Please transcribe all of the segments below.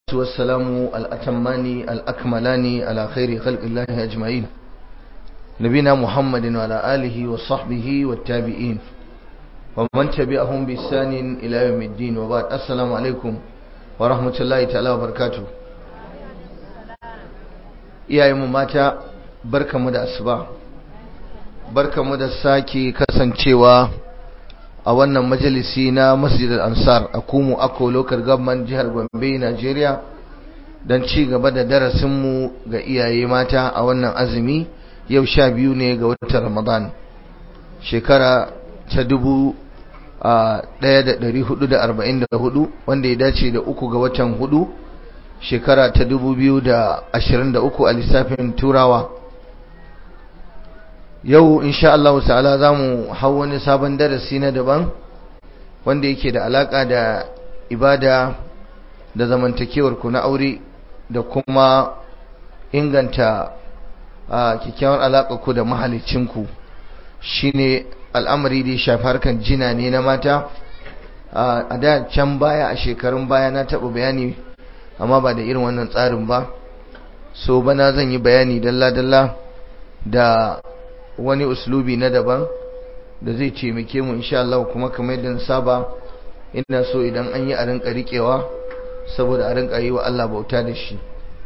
والسلام الأتمان الأكملان على خير خلق الله أجمعين نبينا محمد وعلى آله وصحبه والتابعين ومن تبعهم بإحسان إلى يوم الدين وبعد السلام عليكم ورحمة الله تعالى وبركاته iyayenmu mata barkamu da asuba barkamu da sake kasancewa a wannan majalisi na masjid al-ansar a kumu ako local government jihar gombe nigeria don ci gaba da darasinmu ga iyaye mata a wannan azumi yau sha biyu ne ga watan ramadan shekara ta dubu ɗaya da ɗari hudu da arba'in da hudu wanda ya dace da uku ga watan hudu shekara ta dubu biyu da ashirin da uku a lissafin turawa yau insha Allah ta'ala za mu hau wani sabon darasi na daban wanda yake da alaka da ibada da zamantakewar ku na aure da kuma inganta kyakkyawar alaka ku da mahalicinku shine al'amari da ya shafi harkan jina ne na mata a da can baya a shekarun baya na taɓa bayani amma ba da irin wannan tsarin ba so bana zan yi bayani dalla-dalla da wani uslubi na daban da zai taimake mu insha Allah kuma kamar yadda saba ina so idan an yi a rinka riƙewa saboda a rinka yi wa Allah bauta da shi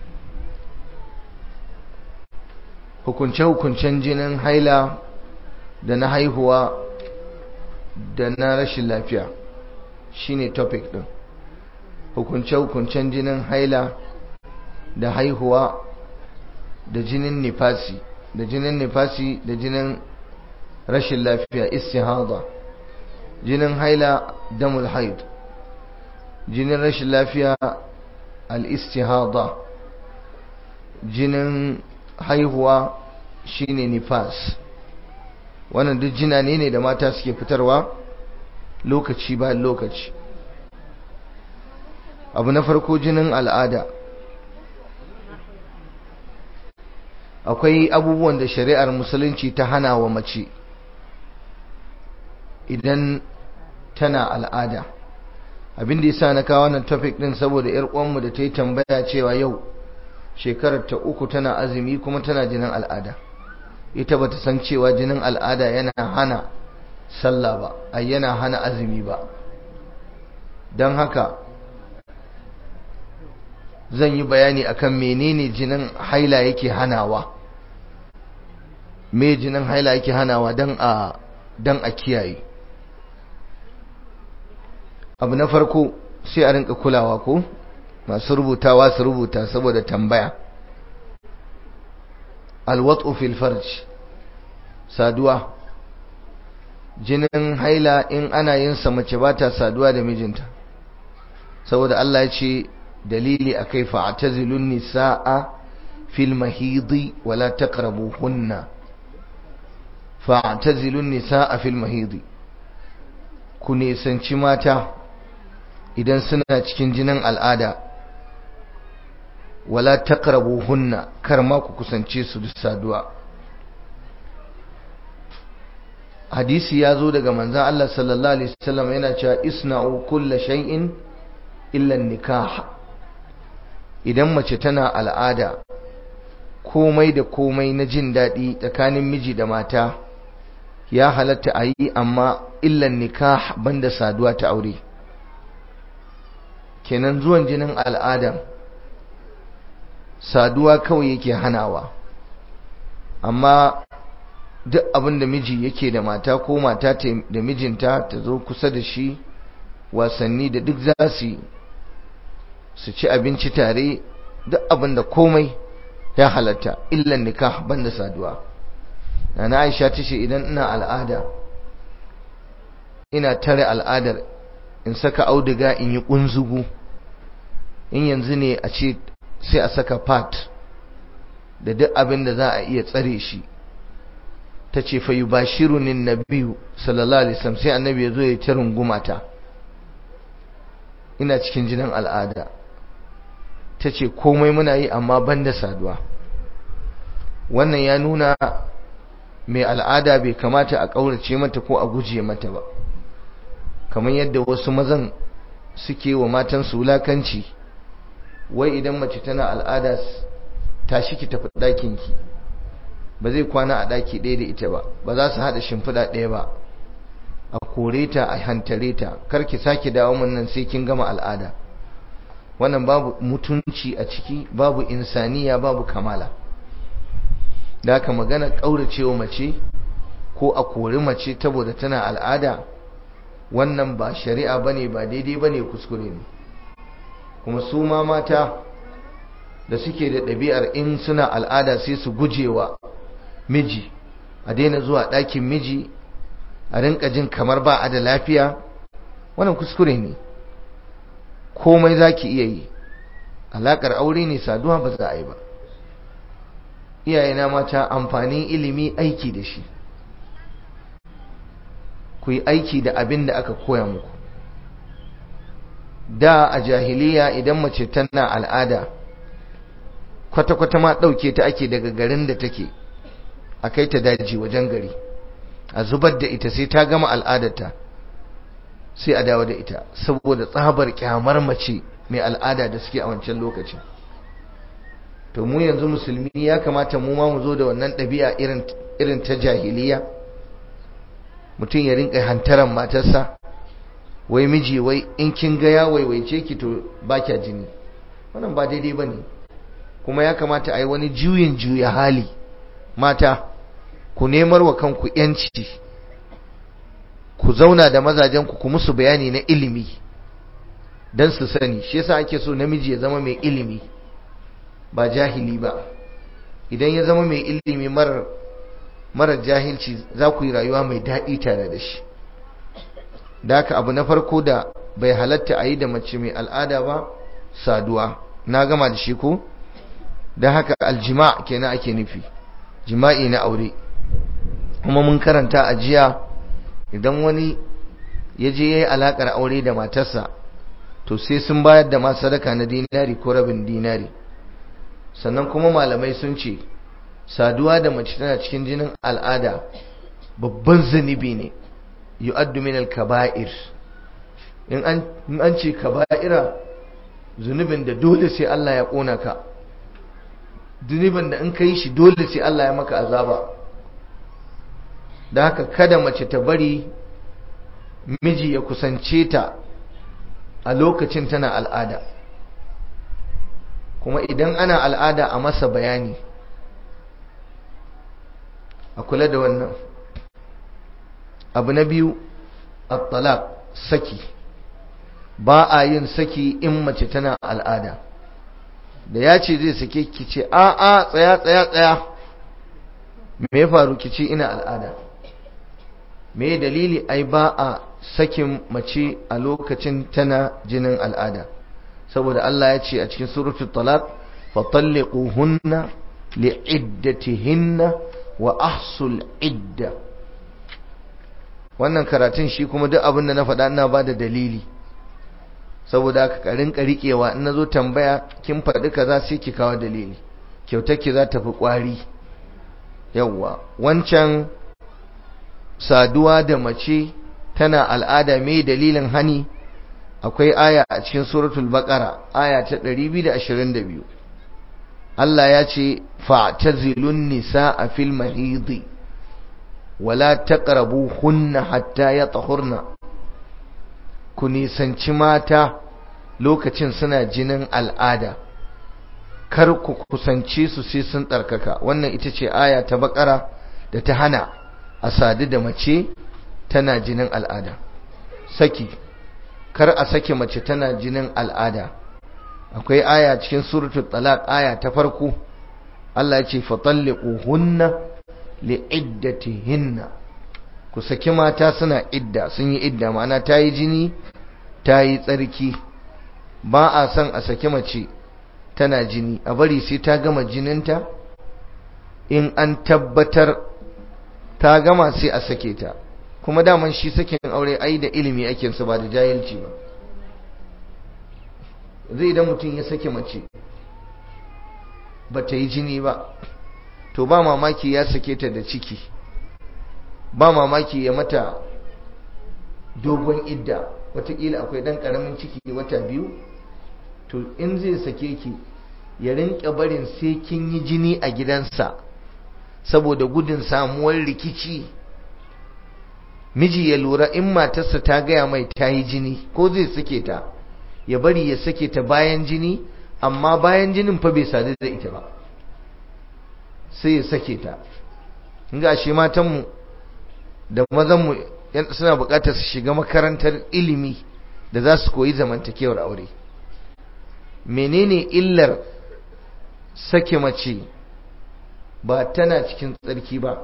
hukunce-hukuncen jinin haila da na haihuwa da na rashin lafiya shine topic din hukunce-hukuncen jinin haila da haihuwa da jinin nifasi da jinin nifasi da jinin rashin lafiya istihada jinin haila damul haid jinin rashin lafiya al-istihada jinin haihuwa shine nifas wannan duk jina ne ne da mata suke fitarwa lokaci bayan lokaci abu na farko jinin al'ada akwai abubuwan da shari'ar musulunci ta hana wa mace idan tana al'ada abin da yasa na kawo wannan topic din saboda yar uwanmu da ta yi tambaya cewa yau shekarar ta uku tana azumi kuma tana jinin al'ada ita bata san cewa jinin al'ada yana hana sallah ba ai yana hana azumi ba don haka zan yi bayani akan menene jinin haila yake hanawa me jinin haila yake hanawa dan a dan a kiyaye abu na farko sai a rinka kulawa ko masu rubutawa su rubuta saboda tambaya alwat'u fil farj saduwa jinin haila in ana yin sa mace ba ta saduwa da mijinta saboda Allah ya ce dalili akai fa'tazilun nisaa fil mahidi wala taqrabuhunna fa'tazilun nisaa fil mahidi ku nisanci mata idan suna cikin jinin al'ada wala taqrabuhunna kar ma ku kusance su da saduwa hadisi ya zo daga manzon Allah sallallahu alaihi wasallam yana cewa isna'u kulla shay'in illa nikah idan mace tana al'ada komai da komai na jin daɗi tsakanin miji da mata ya halatta a yi amma illan nikah banda saduwa ta aure kenan zuwan jinin al'ada saduwa kawai yake hanawa amma duk abin da miji yake da mata ko mata da mijinta ta zo kusa da shi wasanni da duk za su su ci abinci tare duk abin da komai ya halatta illan nikah banda saduwa na Aisha tace idan ina al'ada ina tare al'adar in saka auduga in yi kunzugu in yanzu ne a ce sai a saka pat da duk abin da za a iya tsare shi tace fa yubashirunin nabiyyu sallallahu alaihi wasallam sai annabi ya zo ya ta rungumata ina cikin jinin al'ada ta ce komai muna yi amma ban da saduwa wannan ya nuna mai al'ada bai kamata a ƙaurace mata ko a guje mata ba kamar yadda wasu mazan suke wa matansu wulakanci wai idan mace tana al'ada tashi ki tafi ɗakinki ba zai kwana a ɗaki ɗaya da ita ba ba za su haɗa shimfiɗa ɗaya ba a kore ta a hantare ta kar ki sake dawo mun nan sai kin gama al'ada wannan babu mutunci a ciki babu insaniya babu kamala da haka magana ƙauracewa mace ko a kori mace saboda tana al'ada wannan ba shari'a bane ba daidai bane kuskure ne kuma su ma mata da suke da ɗabi'ar in suna al'ada sai su gujewa miji a daina zuwa ɗakin miji a rinka jin kamar ba a da lafiya wannan kuskure ne komai za ki iya yi alaƙar aure ne saduwa ba za a yi ba iyayena mata amfanin ilimi aiki da shi ku yi aiki da abin da aka koya muku da a jahiliya idan mace tana al'ada kwata-kwata ma ɗauke ta ake daga garin da take a kai ta daji wajen gari a zubar da ita sai ta gama al'adarta sai a dawo da ita saboda tsabar kyamar mace mai al'ada da suke a wancan lokacin to mu yanzu musulmi ya kamata mu ma mu zo da wannan ɗabi'a irin ta jahiliya mutum ya rinka hantaran matarsa wai miji wai in kin ga ya waiwaice ki to ba kya jini wannan ba daidai ba ne kuma ya kamata a yi wani juyin juya hali mata ku nemar wa kanku yanci ku zauna da mazajenku ku musu bayani na ilimi don su sani shi yasa ake so namiji ya zama mai ilimi ba jahili ba idan ya zama mai ilimi marar marar jahilci za ku yi rayuwa mai daɗi tare da shi da haka abu na farko da bai halatta a yi da mace mai al'ada ba saduwa na gama da shi ko da haka aljima kenan ake nufi jima'i na aure kuma mun karanta a jiya idan wani ya je ya yi alaƙar aure da matarsa to sai sun bayar da ma sadaka na dinari ko rabin dinari sannan kuma malamai sun ce saduwa da mace tana cikin jinin al'ada babban zunubi ne yu'addu min al-kaba'ir in an ce kaba'ira zunubin da dole sai Allah ya kona ka zunubin da in ka yi shi dole sai Allah ya maka azaba da haka kada mace ta bari miji ya kusance ta a lokacin tana al'ada kuma idan ana al'ada a masa bayani a kula da wannan abu na biyu at-talaq saki ba a yin saki in mace tana al'ada da ya ce zai sake ki ce a a tsaya tsaya tsaya me ya faru ki ce ina al'ada me dalili ai ba a sakin mace a lokacin tana jinin al'ada saboda Allah ya ce a cikin suratul talaq fatalliquhunna li'iddatihinna wa ahsul idda wannan karatun shi kuma duk abin da na faɗa ina ba da dalili saboda haka ka rinka riƙewa in nazo tambaya kin faɗi kaza sai ki kawo dalili kyautar ki za ta fi ƙwari yawwa wancan saduwa da mace tana al'ada mai dalilin hani akwai aya a cikin suratul baqara aya ta 222 Allah ya ce fa'tazilun nisaa fil mahidi wala taqrabuhunna hatta yatahurna ku nisanci mata lokacin suna jinin al'ada kar ku kusance su sai sun tsarkaka wannan ita ce aya ta bakara da ta hana a sadu da mace tana jinin al'ada saki kar a sake mace tana jinin al'ada akwai aya cikin suratul talaq aya ta farko Allah ya ce fatalliquhunna li'iddatihinna ku saki mata suna idda sun yi idda ma'ana ta yi jini ta yi tsarki ba a son a saki mace tana jini a bari sai ta gama jininta in an tabbatar ta gama sai a sake ta kuma daman shi sakin aure ai da ilimi ake su ba da jahilci ba zai idan mutum ya sake mace ba ta yi jini ba to ba mamaki ya sake ta da ciki ba mamaki ya mata dogon idda watakila akwai dan karamin ciki wata biyu to in zai sake ki ya rinka barin sai kin yi jini a gidansa saboda gudun samuwar rikici miji ya lura in matarsa ta gaya mai ta yi jini ko zai sake ta ya bari ya sake ta bayan jini amma bayan jinin fa bai sadu da ita ba sai ya sake ta ga shi matanmu da mazanmu suna bukatar su shiga makarantar ilimi da za su koyi zamantakewar aure menene illar sake mace ba tana cikin tsarki ba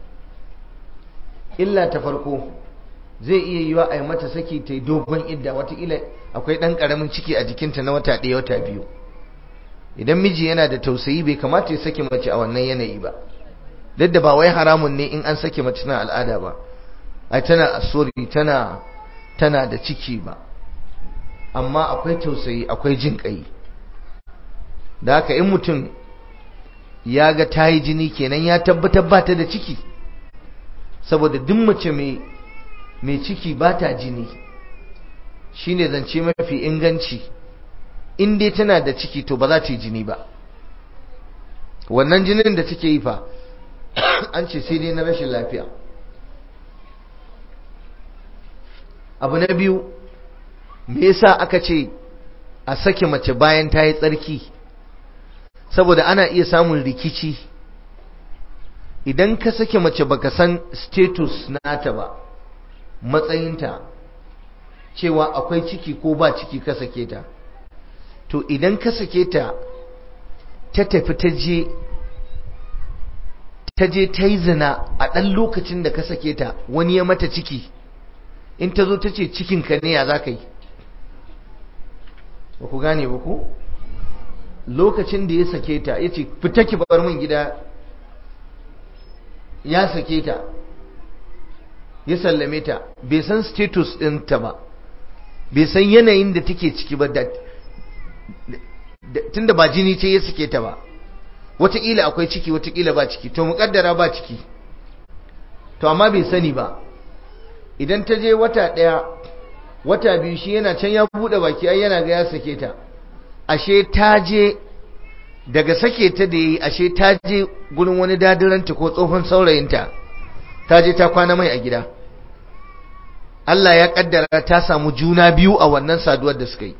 illa ta farko zai iya yiwa a yi mata saki ta yi dogon idda watakila akwai ɗan ƙaramin ciki a jikinta na wata ɗaya wata biyu idan miji yana da tausayi bai kamata ya sake mace a wannan yanayi ba duk da ba wai haramun ne in an sake mace na al'ada ba ai tana asori tana tana da ciki ba amma akwai tausayi akwai jin ƙai da haka in mutum ya ga ta yi jini kenan ya tabbatar ba ta da ciki saboda duk mace mai ciki ba ta jini shine zance mafi inganci in dai tana da ciki to ba za ta yi jini ba wannan jinin da take yi fa an ce sai dai na rashin lafiya abu na biyu me yasa aka ce a sake mace bayan ta yi tsarki saboda ana iya samun rikici idan ka sake mace baka san status nata ba matsayinta cewa akwai ciki ko ba ciki ka sake ta to idan ka sake ta ta tafi ta je ta je ta yi zina a ɗan lokacin da ka sake ta wani ya mata ciki in ta zo ta ce cikinka ne ya za ka yi ba ku gane ba ku lokacin da ya sake ta ya ce fita ki bar min gida ya sake ta ya sallame ta bai san status ɗinta ba bai san yanayin da take ciki ba da tunda ba jini ce ya sake ta ba wataƙila akwai ciki wataƙila ba ciki to muƙaddara ba ciki to amma bai sani ba idan ta je wata ɗaya wata biyu shi yana can ya buɗe baki ai yana ga ya sake ta ashe ta je daga sake ta da yi ashe ta je gurin wani dadiranta ko tsohon saurayinta ta je ta kwana mai a gida Allah ya kaddara ta samu juna biyu a wannan saduwar da suka yi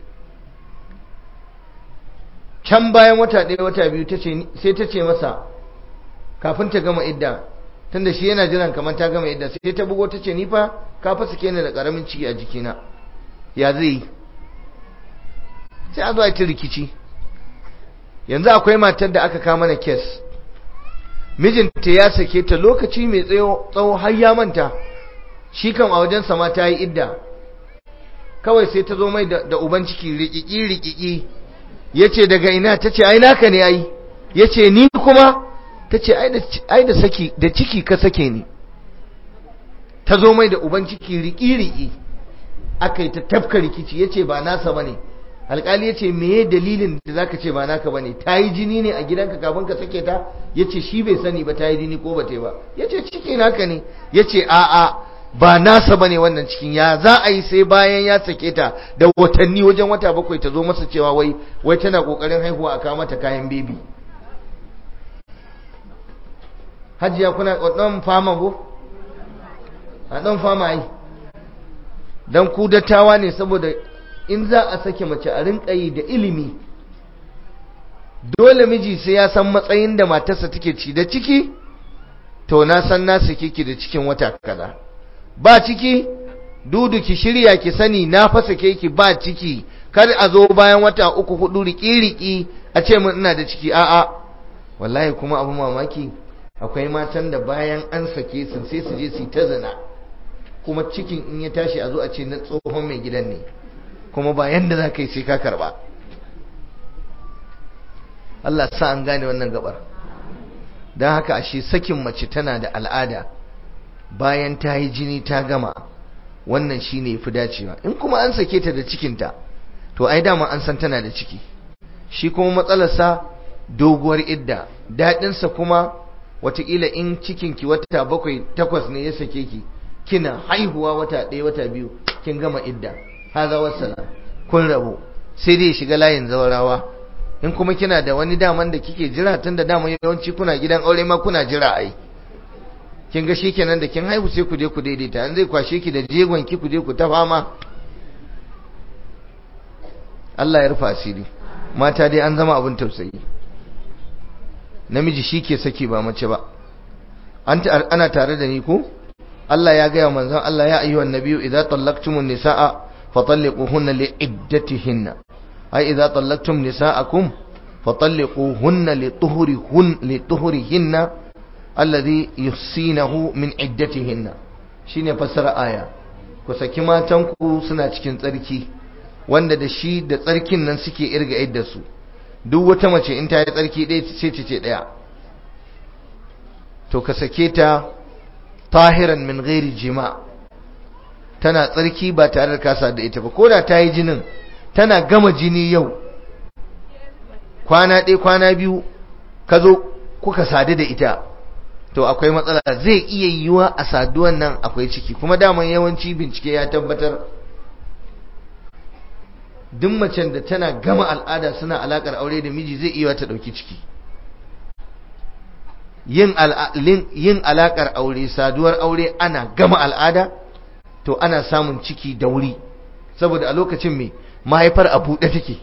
can bayan wata ɗaya wata biyu sai ta ce masa kafin ta gama idda tunda shi yana jiran kamar ta gama idda sai ta bugo ta ce ni fa ka fa suke ni da ƙaramin ciki a jikina ya zai yi sai a zo a ta rikici yanzu akwai matar da aka kama na kes mijinta ya sake ta lokaci mai tsawo har ya manta shi kan a wajen sama ta yi idda kawai sai ta zo mai da uban ciki rikiki rikiki ya ce daga ina ta ce ai naka ne ai ya ce ni kuma ta ce ai da saki da ciki ka sake ni ta zo mai da uban ciki riki riki aka yi ta tafka rikici ya ce ba nasa ba ne alkali ya ce meye dalilin da zaka ce ba naka bane ta yi jini ne a gidanka kafin ka sake ta ya ce shi bai sani ba ta yi jini ko ba ta yi ba ya ce ciki naka ne ya ce a'a ba nasa bane wannan cikin ya za a yi sai bayan ya sake ta da watanni wajen wata bakwai ta zo masa cewa wai wai tana kokarin haihuwa a kawo mata kayan bebi hajiya kuna ɗan fama ko a ɗan fama yi don ku dattawa ne saboda in za a sake mace a rinka yi da ilimi dole miji sai ya san matsayin da matarsa take ci da ciki to na san na sake ki da cikin wata kaza ba ciki dudu ki shirya ki sani na fa sake ki ba ciki kar a zo bayan wata uku hudu riki riki a ce mun ina da ciki a'a wallahi kuma abu mamaki akwai matan da bayan an sake su sai su je su ta zina kuma cikin in ya tashi a zo a ce na tsohon mai gidan ne kuma ba yanda za ka yi sai ka karba Allah sa an gane wannan gabar don haka ashe sakin mace tana da al'ada bayan ta yi jini ta gama wannan shi ne fi dacewa in kuma an sake ta da cikinta to ai dama an san tana da ciki shi kuma matsalarsa doguwar idda daɗinsa kuma watakila in cikinki wata bakwai takwas ne ya sake ki kina haihuwa wata ɗaya wata biyu kin gama idda haza wassalam kun rabu sai dai shiga layin zawarawa in kuma kina da wani daman da kike jira tun da daman yawanci kuna gidan aure ma kuna jira ai kin ga shikenan da kin haihu sai ku je ku daidaita an zai kwashe ki da jegon ki ku je ku ta fama Allah ya rufa asiri mata dai an zama abin tausayi namiji shi ke saki ba mace ba ana tare da ni ko Allah ya gaya manzon Allah ya ayyuhan nabiyyu idza tallaqtumun nisaa fatalliquhunna liiddatihinna ay idza tallaqtum nisaakum fatalliquhunna lituhurihun lituhurihinna alladhi yusinahu min iddatihinna shine fassara aya ku saki matanku suna cikin tsarki wanda da shi da tsarkin nan suke irga iddarsu duk wata mace in ta yi tsarki ɗaya ce ce ɗaya to ka sake ta tahiran min ghairi jima tana tsarki ba tare da kasa da ita ba ko da ta yi jinin tana gama jini yau kwana ɗaya kwana biyu ka zo kuka sadu da ita to akwai matsala zai iya yiwuwa a saduwan nan akwai ciki kuma daman yawanci bincike ya tabbatar duk macen da tana gama al'ada suna alakar aure da miji zai iya ta dauki ciki yin yin alakar aure saduwar aure ana gama al'ada to ana samun ciki da wuri saboda a lokacin mai mahaifar a buɗe take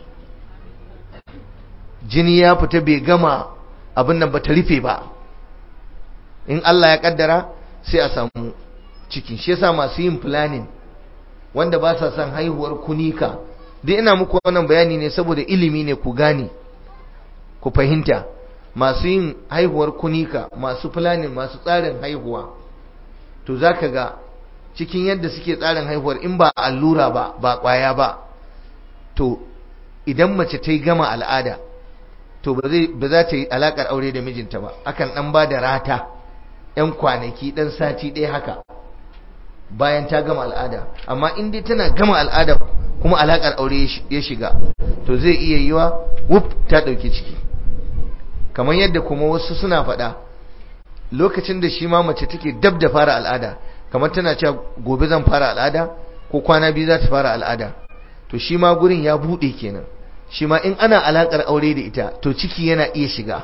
jini ya fita bai gama abin nan ba ta rufe ba in Allah ya kaddara sai a samu ciki shi yasa masu yin planning wanda ba sa son haihuwar kunika duk ina muku wannan bayani ne saboda ilimi ne ku gane ku fahimta masu yin haihuwar kunika masu planning masu tsarin haihuwa to zaka ga cikin yadda suke tsarin haihuwar in ba allura ba ba kwaya ba to idan mace ta yi gama al'ada to ba za ta yi alakar aure da mijinta ba akan dan ba da rata yan kwanaki dan sati ɗaya haka bayan ta gama al'ada amma in dai tana gama al'ada kuma alakar aure ya shiga to zai iya yiwa wuf ta dauki ciki kamar yadda kuma wasu suna faɗa lokacin da shi ma mace take dab da fara al'ada kamar tana cewa gobe zan fara al'ada ko kwana biyu za ta fara al'ada to shi ma gurin ya buɗe kenan shi ma in ana alakar aure da ita to ciki yana iya shiga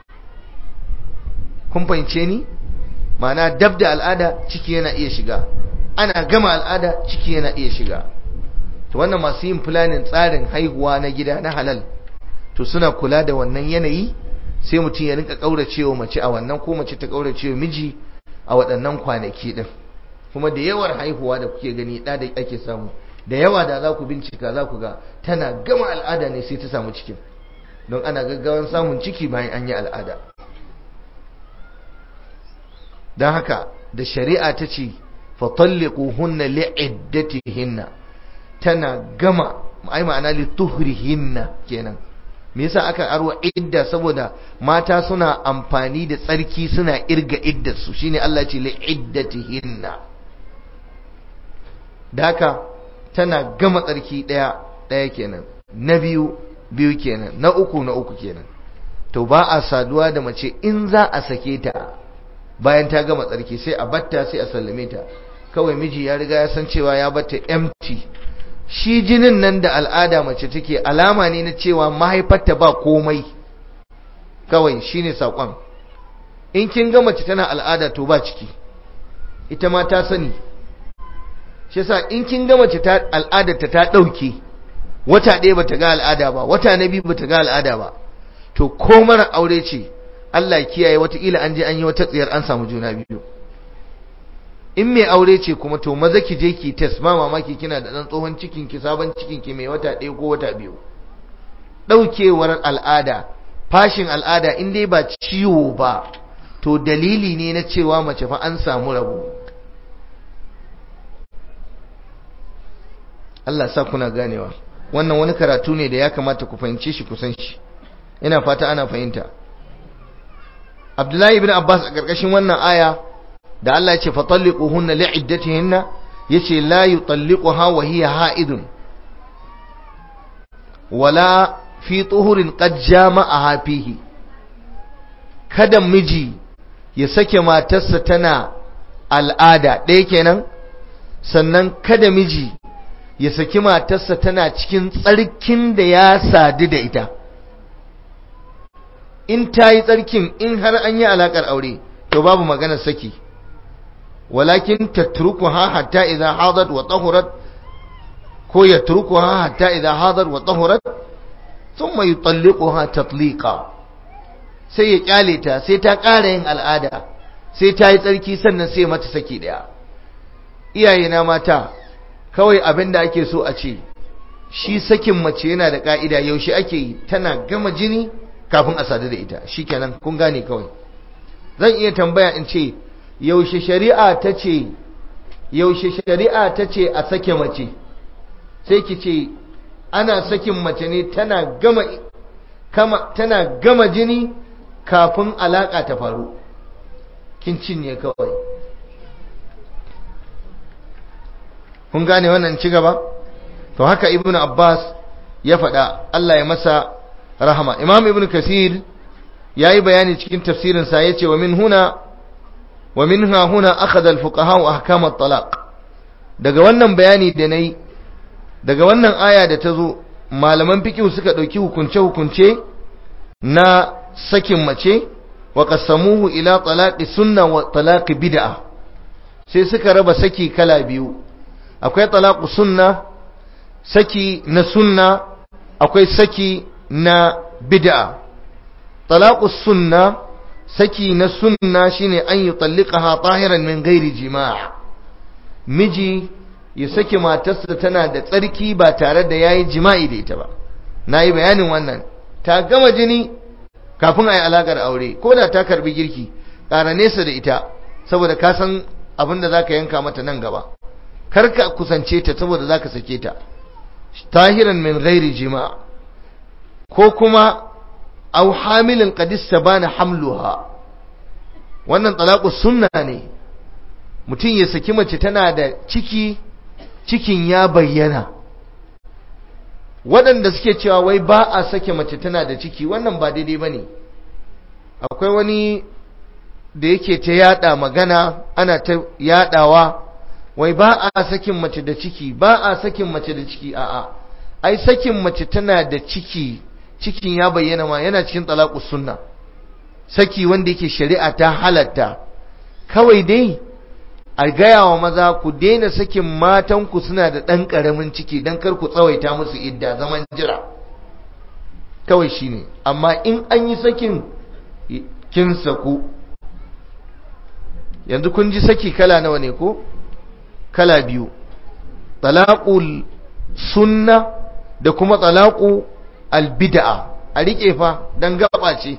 kun fahimce ni ma'ana dab da al'ada ciki yana iya shiga ana gama al'ada ciki yana iya shiga to wannan masu yin planning tsarin haihuwa na gida na halal to suna kula da wannan yanayi sai mutum ya rinka kauracewa mace a wannan ko mace ta kauracewa miji a waɗannan kwanaki din kuma da yawar haihuwa da kuke gani da da ake samu da yawa da za ku bincika za ku ga tana gama al'ada ne sai ta samu cikin don ana gaggawan samun ciki bayan an yi al'ada don haka da shari'a ta ce fatalliquhunna li'iddatihinna tana gama ai ma'ana lituhrihinna kenan me yasa aka arwa idda saboda mata suna amfani da tsarki suna irga iddar su shine Allah ce li'iddatihinna daka tana gama tsarki daya daya kenan na biyu biyu kenan na uku na uku kenan to ba a saduwa da mace in za a sake ta bayan ta gama tsarki sai a batta sai a sallame ta kawai miji ya riga ya san cewa ya batta empty shi jinin nan da al'ada mace take alama ne na cewa mahaifarta ba komai kawai shine sakon in kin ga mace tana al'ada to ba ciki ita ma ta sani shi yasa in kin ga mace ta al'adarta ta dauke wata ɗaya bata ga al'ada ba wata na biyu bata ga al'ada ba to ko mara aure ce Allah ya kiyaye watakila an je an yi wata tsiyar an samu juna biyu in mai aure ce kuma to maza ki je ki test ma mamaki kina da dan tsohon cikin ki sabon cikin ki mai wata ɗaya ko wata biyu daukewar al'ada fashin al'ada in dai ba ciwo ba to dalili ne na cewa mace fa an samu rabo Allah sa kuna ganewa wannan wani karatu ne da ya kamata ku fahimce shi ku san shi ina fata ana fahimta Abdullahi ibn Abbas a ƙarƙashin wannan aya da Allah ya ce fatalliquhunna li'iddatihinna yace la yutalliquha wa hiya ha'idun wala fi tuhurin qad jama'aha fihi kada miji ya sake matarsa tana al'ada ɗaya kenan sannan kada miji ya saki matarsa tana cikin tsarkin da ya sadu da ita in ta yi tsarkin in har an yi alaƙar aure to babu maganar saki walakin tatrukuha hatta idza hadat wa tahurat ko yatrukuha hatta idza hadat wa tahurat thumma yutalliquha tatliqa sai ya kyale ta sai ta ƙara yin al'ada sai ta yi tsarki sannan sai mata saki daya iyaye na mata kawai abin da ake so a ce shi sakin mace yana da ka'ida yaushe ake yi tana gama jini kafin a sadu da ita shikenan kun gane kawai zan iya tambaya in ce yaushe shari'a ta ce yaushe shari'a ta ce a sake mace sai ki ce ana sakin mace ne tana gama kama tana gama jini kafin alaka ta faru kin cinye kawai kun gane wannan ci gaba to haka ibnu abbas ya faɗa Allah ya masa rahama imam ibnu kasir yayi bayani cikin tafsirin sa yace wa min huna wa minha huna akhadha al-fuqaha ahkam at-talaq daga wannan bayani da nayi daga wannan aya da tazo malaman fiqh suka dauki hukunce hukunce na sakin mace wa qasamuhu ila talaqi sunna wa talaqi bid'a sai suka raba saki kala biyu akwai talaqu sunna saki na sunna akwai saki na bid'a talaqu sunna saki na sunna shine an yi talliqaha tahiran min ghairi jima' miji ya saki matarsa tana da tsarki ba tare da yayi jima'i da ita ba nayi bayanin wannan ta gama jini kafin a yi alaƙar aure ko da ta karbi girki ƙara nesa da ita saboda ka san abin da za ka yanka mata nan gaba kar ka kusance ta saboda za ka sake ta tahiran min ghairi jima ko kuma au hamilin qadis bana hamluha wannan talaku sunna ne mutum ya saki mace tana da ciki cikin ya bayyana waɗanda suke cewa wai ba a sake mace tana da ciki wannan ba daidai ba ne akwai wani da yake ta yada magana ana ta yadawa wai ba a sakin mace da ciki ba a sakin mace da ciki a'a ai sakin mace tana da ciki cikin ya bayyana ma yana cikin talaqus sunna saki wanda yake shari'a ta halatta kawai dai a gaya wa maza ku daina sakin matanku suna da ɗan ƙaramin ciki don kar ku tsawaita musu idda zaman jira kawai shi ne amma in an yi sakin kin saku yanzu kun ji saki kala nawa ne ko kala biyu talaqul sunna da kuma talaqu albid'a a rike fa dan gaba ce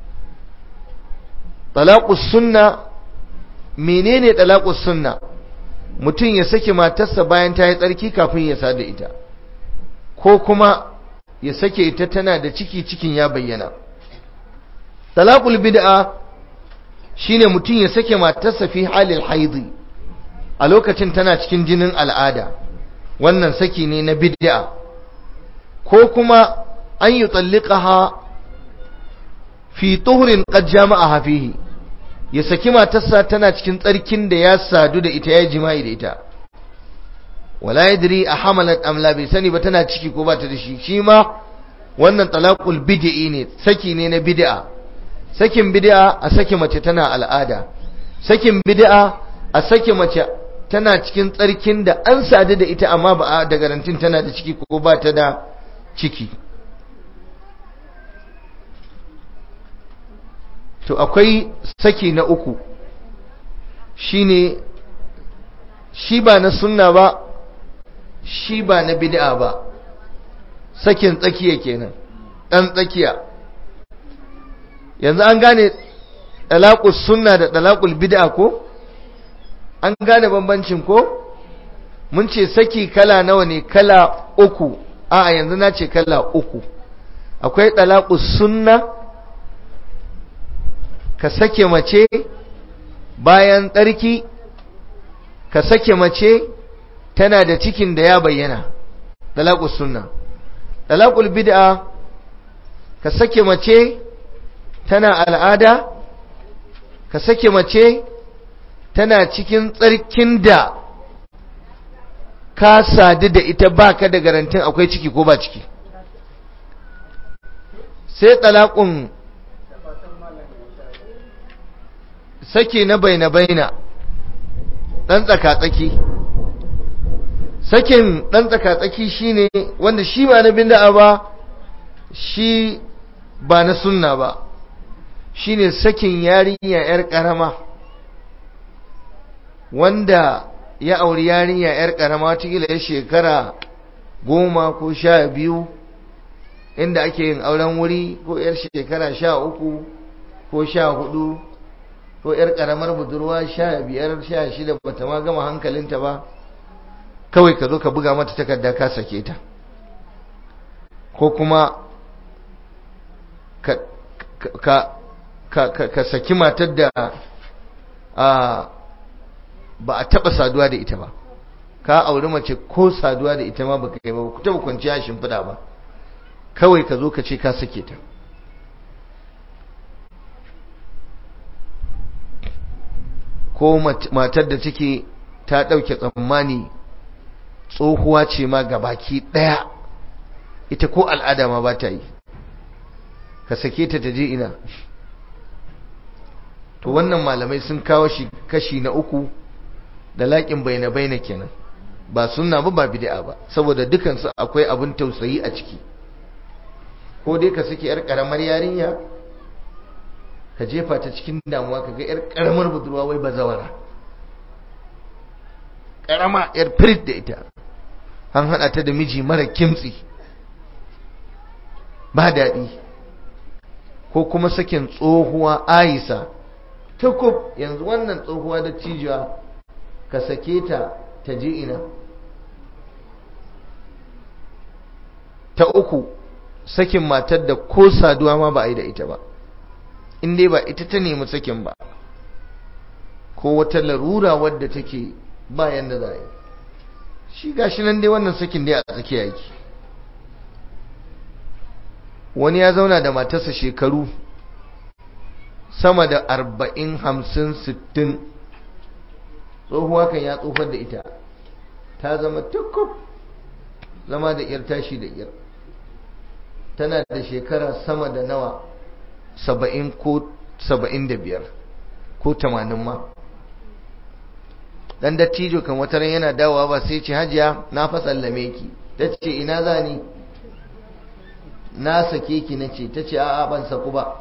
talaqus sunna menene talaqus sunna mutum ya saki matarsa bayan ta yi tsarki kafin ya sada ita ko kuma ya sake ita tana da ciki cikin ya bayyana talaqul bid'a shine mutum ya sake matarsa fi halil haidi a lokacin tana cikin jinin al'ada wannan saki ne na bid'a ko kuma an yi tsallikaha fi tuhurin qad jama'aha fihi ya saki matarsa tana cikin tsarkin da ya sadu da ita ya jima'i da ita wala yadri a hamalat amla bai sani ba tana ciki ko ba ta da shi shi ma wannan talaqul bid'i ne saki ne na bid'a sakin bid'a a saki mace tana al'ada sakin bid'a a saki mace tana cikin tsarkin da an sadu da ita amma ba a da garantin tana da ciki ko ba ta da ciki to akwai saki na uku shine shi ba na sunna ba shi ba na bid'a ba sakin tsakiya kenan dan tsakiya yanzu an gane dalaqus sunna da dalaqul bid'a ko an gane bambancin ko mun ce saki kala nawa ne kala uku a yanzu na ce kala uku akwai dalaqus sunna ka sake mace bayan tsarki ka sake mace tana da cikin da ya bayyana dalaqus sunna dalaqul bid'a ka sake mace tana al'ada ka sake mace tana cikin tsarkin da ka sadu da ita baka da garantin akwai ciki ko ba ciki sai talaqun sake na baina baina dan tsaka-tsaki sakin dan tsaka-tsaki shine wanda shi ba na bid'a ba shi ba na sunna ba shine sakin yarinya yar karama wanda ya auri yarinya yar karama tikila ya shekara goma ko sha biyu inda ake yin auren wuri ko yar shekara sha uku ko sha hudu ko yar karamar budurwa sha biyar sha shida bata ma gama hankalinta ba kawai ka zo ka buga mata takarda ka sake ta ko kuma ka ka ka ka saki matar da a ba a taba saduwa da ita ba ka auri mace ko saduwa da ita ma baka yi ba ku taba kwanciya shimfiɗa ba kawai ka zo ka ce ka sake ta ko matar da take ta ɗauke tsammani tsohuwa ce ma baki ɗaya ita ko al'ada ma ba ta yi ka sake ta ta je ina to wannan malamai sun kawo shi kashi na uku da laƙin baina baina kenan ba sunna ba ba bid'a ba saboda dukansu akwai abin tausayi a ciki ko dai ka saki yar karamar yarinya ka jefa ta cikin damuwa ka ga yar karamar budurwa wai bazawara karama yar firit da ita an hada ta da miji mara kimtsi ba daɗi ko kuma sakin tsohuwa aisa tukub yanzu wannan tsohuwa da cijiya ka sake ta ta je ina ta uku sakin matar da ko saduwa ma ba a yi da ita ba in dai ba ita ta nemi sakin ba ko wata larura wadda take bayan da za a yi shi gashi nan dai wannan sakin dai a tsakiya yake wani ya zauna da matarsa shekaru sama da arba'in hamsin sittin tsohuwa kan ya tsofar da ita ta zama tukub zama da iyar tashi da iyar tana da shekara sama da nawa saba'in ko saba'in da biyar ko tamanin ma dan dattijo kan wata ran yana dawowa ba sai ce hajiya na fa sallame ki ta ce ina za ni na sake ki na ce ta ce a'a ban saku ba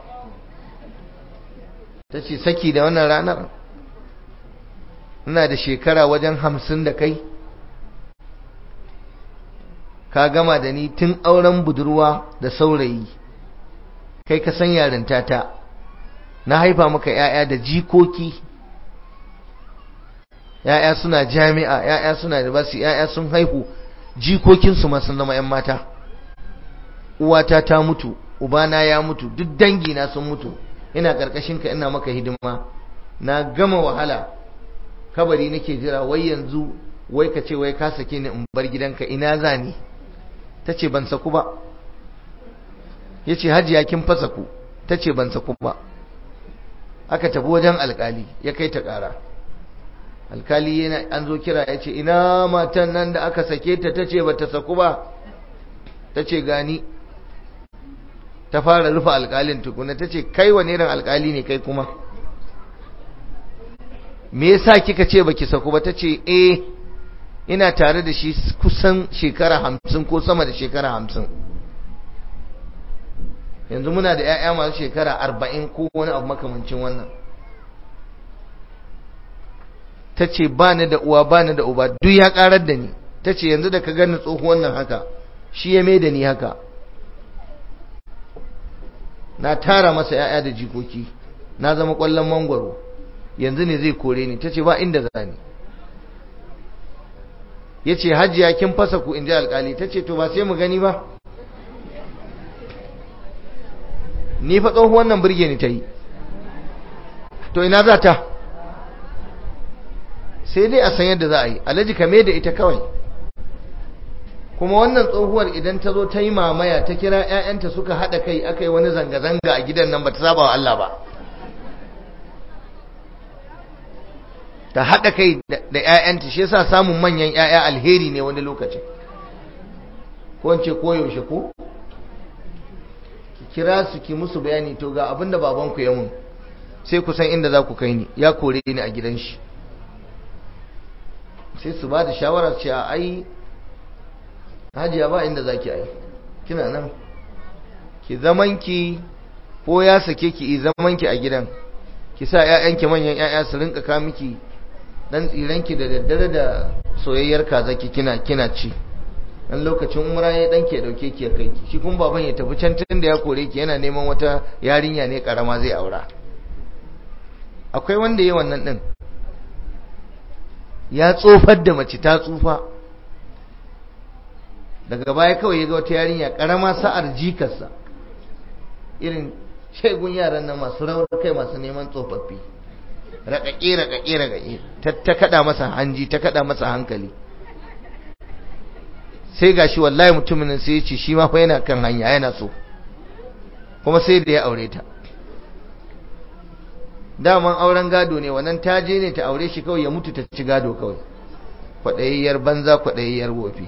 ta ce saki da wannan ranar ina da shekara wajen hamsin da kai ka gama da ni tun auren budurwa da saurayi kai ka san yarinta ta na haifa maka ‘ya'ya da jikoki ‘ya'ya suna jami'a ‘ya'ya suna da basu ‘ya'ya sun haihu jikokinsu ma sun zama ‘yan mata uwata ta mutu ubana ya mutu duk dangina sun mutu ina ƙarƙashin ka ina maka hidima na gama wahala kabari nake jira wai yanzu wai ka ce wai ka sake ni in bar gidanka ina za ni ta ce ban saku ba ya ce hajiya kin fasa ku ta ce ban saku ba aka tafi wajen alkali ya kai ta ƙara alkali yana an zo kira ya ce ina matan nan da aka sake ta ta ce ba ta saku ba ta ce gani ta fara rufe alkalin tukuna ta ce kai wane irin alkali ne kai kuma me yasa kika ce baki saku ba ta ce eh ina tare da shi kusan shekara hamsin ko sama da shekara hamsin yanzu muna da 'ya'ya masu shekara arba'in ko wani abu makamancin wannan ta ce ba ni da uwa ba ni da uba duk ya karar da ni ta ce yanzu da ka gani tsohuwan nan haka shi ya mai da ni haka na tara masa 'ya'ya da jikoki na zama kwallon mangwaro yanzu ne zai kore ni ta ce ba inda za ni ya ce hajiya kin fasa ku in ji alkali ta ce to ba sai mu gani ba ni fa tsohuwan nan birge ni ta yi to ina za ta sai dai a san yadda za a yi alhaji kame da ita kawai kuma wannan tsohuwar idan ta zo ta yi mamaya ta kira 'ya'yanta suka haɗa kai aka yi wani zanga-zanga a gidan nan ba ta saba wa Allah ba ta haɗa kai da 'ya'yanta shi yasa samun manyan 'ya'ya alheri ne wani lokacin ko ce ko yaushe ko ki kira su ki musu bayani to ga abinda babanku ya mun sai ku san inda za ku kai ni ya kore ni a gidan shi sai su ba da shawara cewa ai hajiya ba inda za ki ai kina nan ki zamanki ko ya sake ki yi zamanki a gidan ki sa 'ya'yanki manyan 'ya'ya su rinka ka miki dan tsiranki da daddare da soyayyar kazaki kina kina ci dan lokacin umra ya dan ke dauke ki ya kai ki shi kuma baban ya tafi can tun da ya kore ki yana neman wata yarinya ne karama zai aura akwai wanda yayi wannan din ya tsofar da mace ta tsufa daga baya kawai ya ga wata yarinya karama sa'ar jikarsa irin shegun yaran nan masu rawar kai masu neman tsofaffi raƙaƙe raƙaƙe raƙaƙe ta kaɗa masa hanji ta kaɗa masa hankali sai gashi wallahi mutumin sai ya ce shi ma fa yana kan hanya yana so kuma sai da ya aure ta daman auren gado ne wannan ta je ne ta aure shi kawai ya mutu ta ci gado kawai kwaɗayayyar banza kwaɗayayyar wofi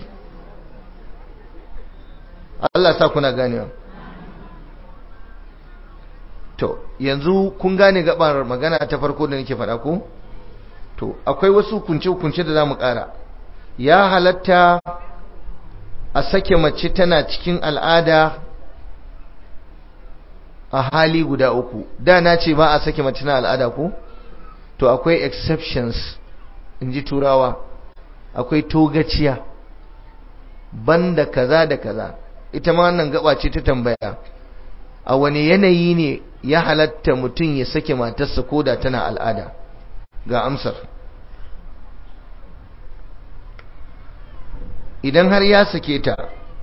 Allah sa kuna ganewa to yanzu kun gane gabar magana ta farko da nake faɗa ko to akwai wasu kunce-kunce da za mu ƙara ya halatta a sake mace tana cikin al'ada a hali guda uku da na ce ba a sake mace na al'ada ko to akwai exceptions in ji turawa akwai togaciya banda kaza da kaza ita ma wannan gaba ce ta tambaya a wani yanayi ne ya halatta mutum ya sake matarsa ko da tana al'ada ga amsar idan har ya sake ta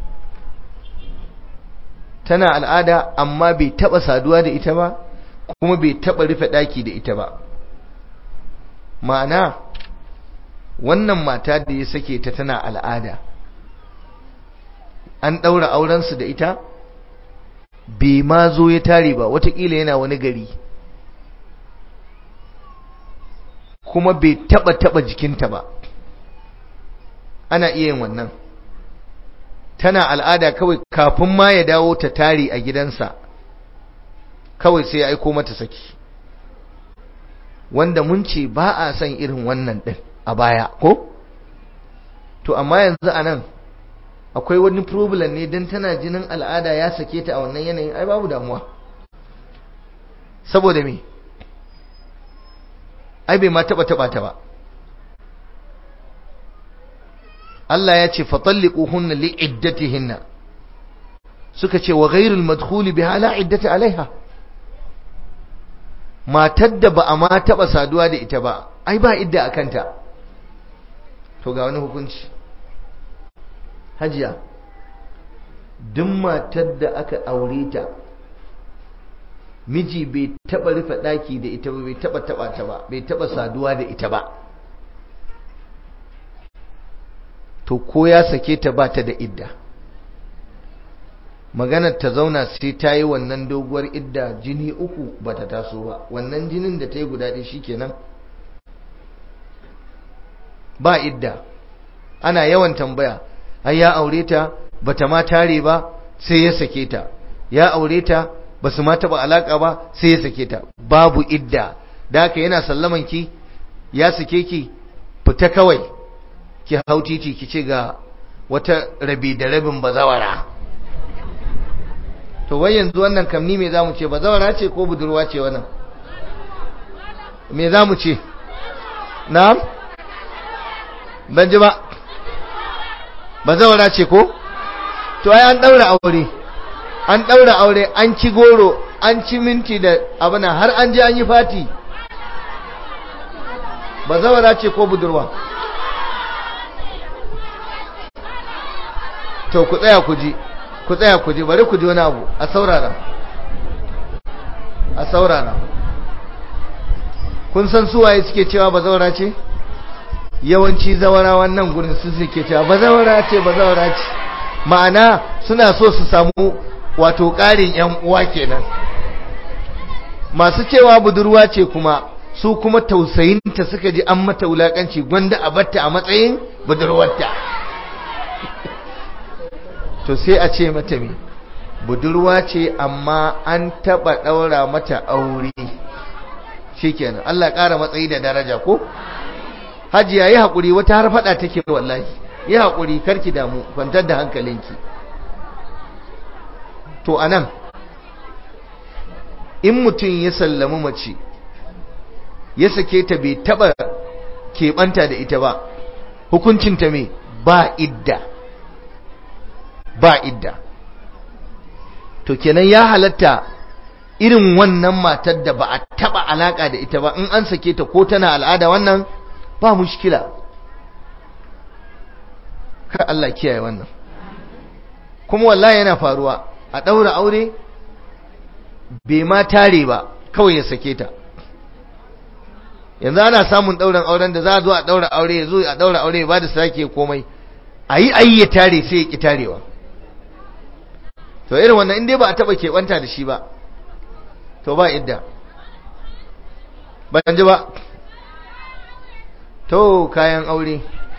tana al'ada amma bai taba saduwa da ita ba kuma bai taba rufe daki da ita ba ma'ana wannan mata da ya sake ta tana al'ada an daura aurensu da ita bai ma zo ya tare ba watakila yana wani gari kuma bai taba taba jikinta ba ana iya yin wannan tana al'ada kawai kafin ma ya dawo ta tari a gidansa kawai sai ya aiko mata saki wanda mun ce ba a son irin wannan din a baya ko to amma yanzu a nan akwai wani problem ne don tana jinin al'ada ya sake ta a wannan yanayin ai babu damuwa saboda me ai bai ma taba taba ta ba Allah ya ce fatalliquhunna li'iddatihinna suka ce wa ghairul madkhuli biha la iddata alaiha matar da ba a ma taba saduwa da ita ba ai ba idda akanta to ga wani hukunci hajiya duk matar da aka aure ta miji bai taba rufe daki da ita ba bai taba taba ta ba bai taba saduwa da ita ba to ko ya sake ta ba ta da idda maganar ta zauna sai ta yi wannan doguwar idda jini uku ba ta taso ba wannan jinin da ta yi guda ɗaya shikenan ba idda ana yawan tambaya ai ya aure ta bata ma tare ba sai ya sake ta ya aure ta basu ma taba alaka ba sai ya sake ta babu idda da haka yana sallaman ki ya sake ki fita kawai ki hau titi ki ce ga wata rabi da rabin bazawara to wai yanzu wannan kamni me zamu ce bazawara ce ko budurwa ce wannan me zamu ce na'am ban ji ba bazawara ce ko to ai an daura aure an daura aure an ci goro an ci minti da abuna har an je an yi fati bazawara ce ko budurwa to ku tsaya ku ji ku tsaya ku ji bari ku ji wani abu a saurara a saurara kun san suwaye suke cewa bazawara ce yawanci zawara wannan gurin su suke cewa bazawara ce bazawara ce ma'ana suna so su samu wato ƙarin yan uwa kenan masu cewa budurwa ce kuma su kuma tausayinta suka ji an mata wulakanci gwanda a batta a matsayin budurwarta to sai a ce mata me budurwa ce amma an taba daura mata aure shikenan Allah ya ƙara matsayi da daraja ko hajiya yi haƙuri wata har faɗa take wallahi yi haƙuri karki damu kwantar da hankalinki to anan in mutum ya sallami mace ya sake ta bai taɓa keɓanta da ita ba hukuncinta me ba idda ba idda to kenan ya halatta irin wannan matar da ba a taɓa alaƙa da ita ba in an sake ta ko tana al'ada wannan ba mushkila ka Allah kiyaye wannan kuma wallahi yana faruwa a ɗaura aure bai ma tare ba kawai ya sake ta yanzu ana samun ɗauran auren da za a zo a ɗaura aure ya zo a ɗaura aure ba da sake komai a yi ayi ya tare sai ya ƙi tarewa to irin wannan in dai ba a taɓa keɓanta da shi ba to ba idda ban ji ba to kayan aure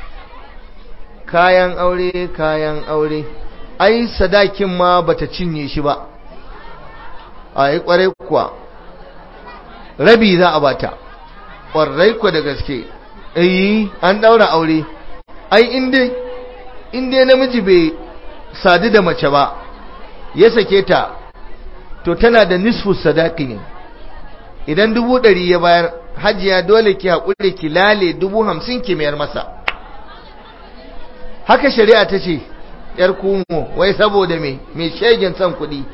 kayan aure kayan aure ai sadakin ma bata cinye shi ba ai kwarai kuwa rabi za a bata kwarai kuwa da gaske eh an daura aure ai inda inda namiji bai sadu da mace ba ya sake ta to tana da nisfu sadaki ne idan dubu ɗari ya bayar hajiya dole ki haƙuri ki lale dubu hamsin ki mayar masa haka shari'a ta ce ‘yar kumo wai saboda me mai shegen son kuɗi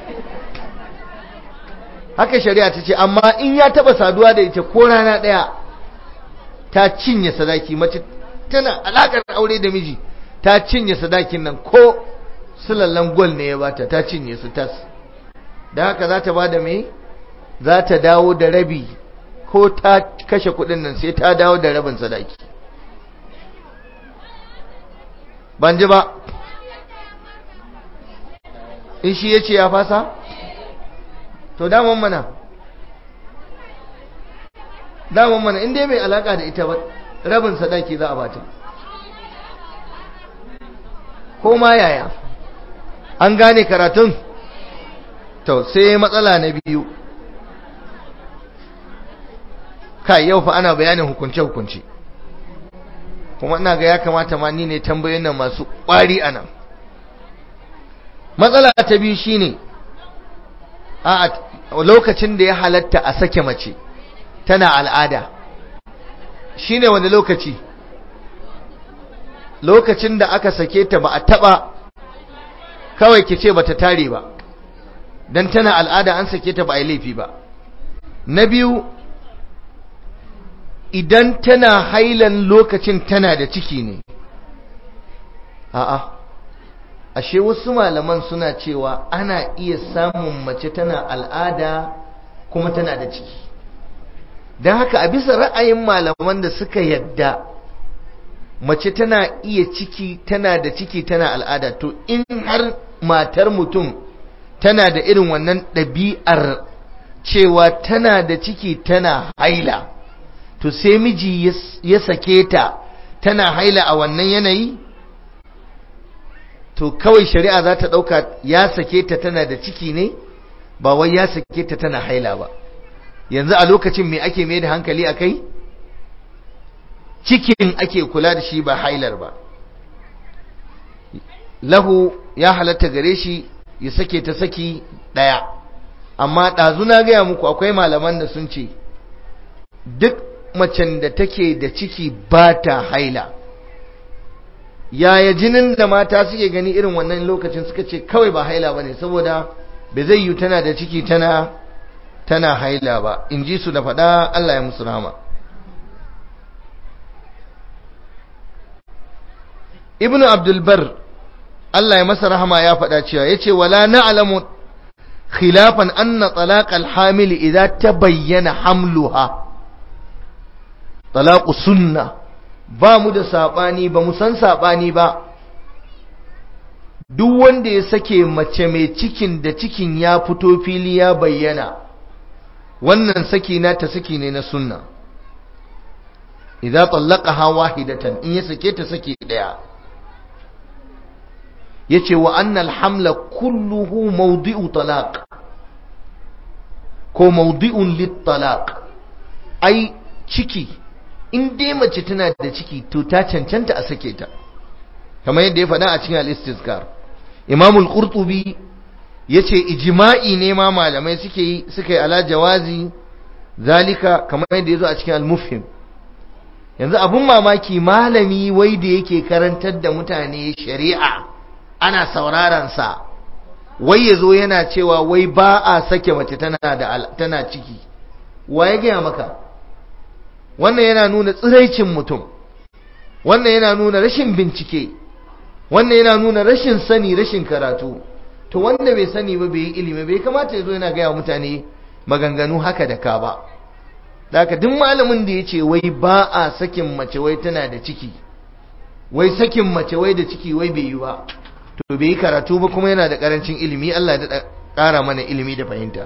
haka shari'a ta ce amma in ya taɓa saduwa da ita ko rana ɗaya ta cinye sadaki mace tana alaƙar aure da miji ta cinye sadakin nan ko sulallan gwal ne ya bata ta cinye su tas da haka za ta ba da me za ta dawo da rabi ko ta kashe kudin nan sai ta dawo da rabin sadaki ban ji ba in shi ya ce ya fasa to daman mana daman mana inda mai alaka da ita ba rabin sadaki za a bata ko ma yaya an gane karatun to sai matsala na biyu kai yau fa ana bayanin hukunce-hukunce kuma ina ga ya kamata ma ni ne tambayoyin nan masu ƙwari a nan matsala ta biyu shine a lokacin da ya halatta a sake mace tana al'ada shine wanda lokaci lokacin da aka sake ta ba a taba kawai ki ce bata tare ba dan tana al'ada an sake ta ba a yi laifi ba na biyu idan tana hailan lokacin tana da ciki ne a'a ashe wasu malaman suna cewa ana iya samun mace tana al'ada kuma tana da ciki don haka a bisa ra'ayin malaman da suka yadda mace tana iya ciki tana da ciki tana al'ada to in har matar mutum tana da irin wannan ɗabi'ar cewa tana da ciki tana haila to sai miji ya sake ta tana haila a wannan yanayi to kawai shari'a za ta ɗauka ya sake ta tana da ciki ne ba wai ya sake ta tana haila ba yanzu a lokacin me ake mai da hankali a kai cikin ake kula da shi ba hailar ba lahu ya halatta gare shi ya sake ta saki ɗaya amma ɗazu na gaya muku akwai malaman da sun ce duk macen da take da ciki ba ta haila yaya jinin da mata suke gani irin wannan lokacin suka ce kawai ba haila ba ne saboda bai zai yi tana da ciki tana tana haila ba in ji su da faɗa Allah ya musu rama ibnu abdulbar Allah ya masa rahama ya faɗa cewa ya ce wala na'lamu khilafan anna talaq al-hamil idza tabayyana hamluha talaqu sunna ba mu da sabani ba mu san sabani ba duk wanda ya sake mace mai cikin da cikin ya fito fili ya bayyana wannan saki na ta saki ne na sunna idza tallaqaha wahidatan in ya sake ta saki daya yace wa annal hamla kulluhu mawdi'u talaq ko mawdi'un lit talaq ai ciki in dai mace tana da ciki to ta cancanta a sake ta kamar yadda ya faɗa a cikin al-istizkar imam al-qurtubi yace ijma'i ne ma malamai suke yi suka yi ala jawazi zalika kamar yadda yazo a cikin al-mufhim yanzu abun mamaki malami wai da yake karantar da mutane shari'a ana sauraron sa wai yazo yana cewa wai ba a sake mace tana da tana ciki wa ya gaya maka wannan yana nuna tsiraicin mutum wannan yana nuna rashin bincike wannan yana nuna rashin sani rashin karatu to wanda bai sani ba bai yi ilimi bai kamata ya zo yana gaya mutane maganganu haka da ka ba daga duk malamin da ya ce wai ba a sakin mace wai tana da ciki wai sakin mace wai da ciki wai bai yi ba to bai yi karatu ba kuma yana da karancin ilimi Allah ya ƙara mana ilimi da fahimta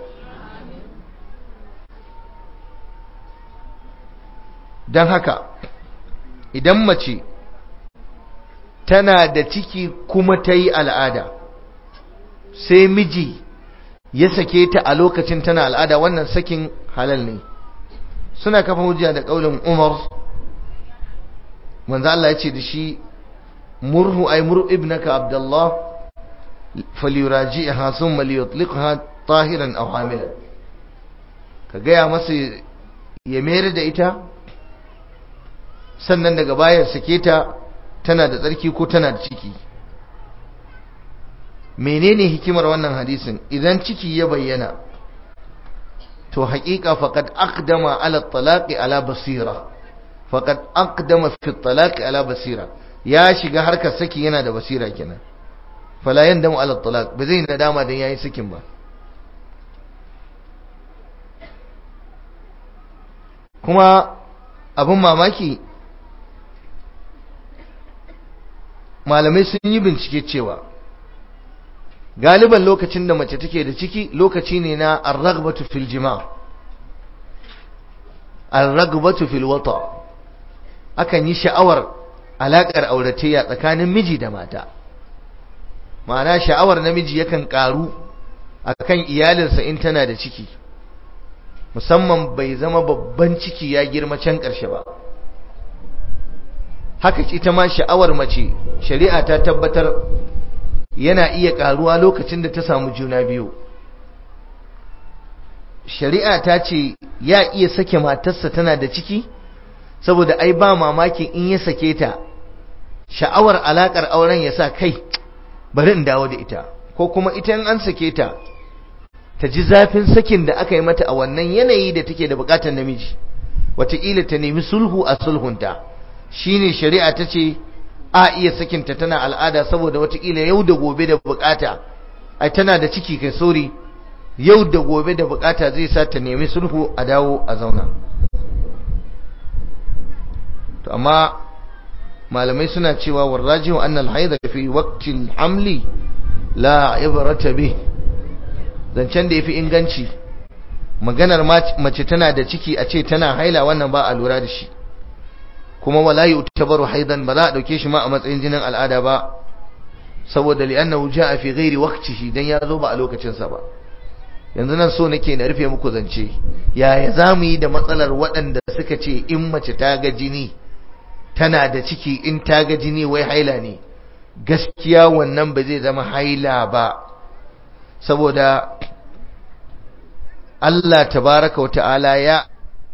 don haka idan mace tana da ciki kuma ta yi al'ada sai miji ya sake ta a lokacin tana al'ada wannan sakin halal ne suna kafa hujja da ƙaunin umar manzo Allah ya ce da shi murhu ay mur ibnaka abdullah falyuraji'ha thumma liyutliqha tahiran aw hamilan ka gaya masa ya mayar da ita sannan daga bayan sake ta tana da tsarki ko tana da ciki menene hikimar wannan hadisin idan ciki ya bayyana to haƙiƙa faqad aqdama ala talaqi ala basira faqad aqdama fi talaqi ala basira ya shiga harkar saki yana da basira kenan fala yandamu ala talaq ba zai nadama dan yayi sakin ba kuma abin mamaki malamai sun yi bincike cewa galiban lokacin da mace take da ciki lokaci ne na arragbatu fil jima arragbatu fil wata akan yi sha'awar alakar auratayya tsakanin miji da mata ma'ana sha'awar namiji yakan karu akan iyalinsa in tana da ciki musamman bai zama babban ciki ya girma can ƙarshe ba haka ita ma sha'awar mace shari'a ta tabbatar yana iya ƙaruwa lokacin da ta samu juna biyu shari'a ta ce ya iya sake matarsa tana da ciki saboda ai ba mamakin in ya sake ta sha'awar alaƙar auren ya sa kai bari in dawo da ita ko kuma ita in an sake ta ta ji zafin sakin da aka yi mata a wannan yanayi da take da bukatar namiji wataƙila ta nemi sulhu a sulhunta shine shari'a ta ce a iya sakinta tana al'ada saboda wataƙila yau da gobe da bukata ai tana da ciki kai sori yau da gobe da bukata zai sa ta nemi sulhu a dawo a zauna to amma malamai suna cewa warrajihu annal haidha fi waqtil hamli la ibrata bih zancen da ya fi inganci maganar mace tana da ciki a ce tana haila wannan ba a lura da shi kuma wala yi utabaru haidan ba za a ɗauke shi ma a matsayin jinin al'ada ba saboda li'annahu ja'a fi ghairi waqtihi dan ya zo ba a lokacinsa ba yanzu nan so nake na rufe muku zance yaya za mu yi da matsalar waɗanda suka ce in mace ta ga jini tana da ciki in ta ga jini wai haila ne gaskiya wannan ba zai zama haila ba saboda Allah tabaraka wa ta'ala ya